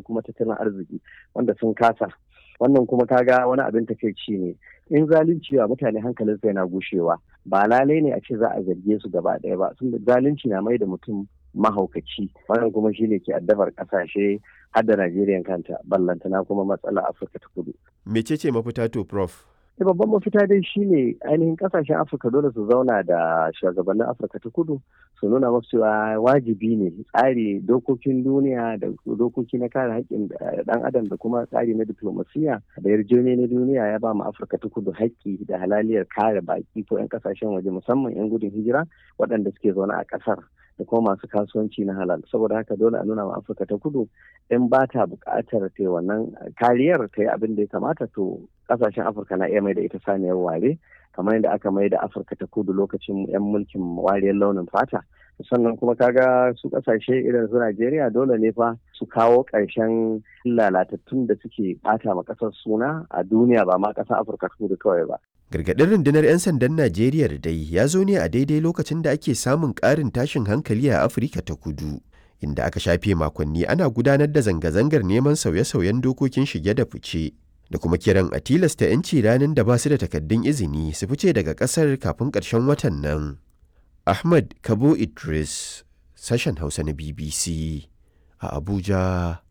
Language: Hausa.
kuma tattalin arziki wanda sun kasa wannan kuma kaga wani abin takaici ne in zalunci wa mutane hankalin sai yana gushewa ba lalai ne a ce za a zarge su gaba ɗaya ba sun zalunci na mai da mutum mahaukaci wannan kuma shine ke addabar kasashe har da Najeriya kanta ballantana kuma matsala Afirka ta kudu. Mecece mafita to prof? da babban mafita dai shine ainihin kasashen afirka dole su zauna da shugabannin afirka ta kudu su nuna masu cewa wajibi ne tsari dokokin duniya da dokoki na kare haƙƙin ɗan adam da kuma tsari na diplomasiya da yarjejeniya na duniya ya ba mu afirka ta kudu haƙƙi da halaliyar kare baƙi ko 'yan kasashen waje musamman 'yan gudun hijira waɗanda suke zaune a ƙasar da kuma masu kasuwanci na halal saboda haka dole a nuna ma afirka ta kudu in ba ta buƙatar ta wannan kariyar ta yi abin da ya kamata to kasashen afirka na iya mai da ita saniyar ware kamar yadda aka mai da afirka ta kudu lokacin yan mulkin wariyar launin fata sannan kuma kaga su kasashe irin su najeriya dole ne fa su kawo ƙarshen lalatattun da suke ɓata ma ƙasar suna a duniya ba ma ƙasar afirka ta kudu kawai ba Gargaɗin rundunar 'yan sandan Najeriya da dai ya zo ne a daidai lokacin da ake samun ƙarin tashin hankali a Afirka ta kudu, inda aka shafe makonni ana gudanar da zanga-zangar neman sauye-sauyen dokokin shige da fice, da kuma kiran a tilasta 'yanci ranar da ba su da takaddun izini su fice daga ƙasar kafin ƙarshen watan nan. Ahmad Kabo Idris, sashen Hausa na BBC a Abuja,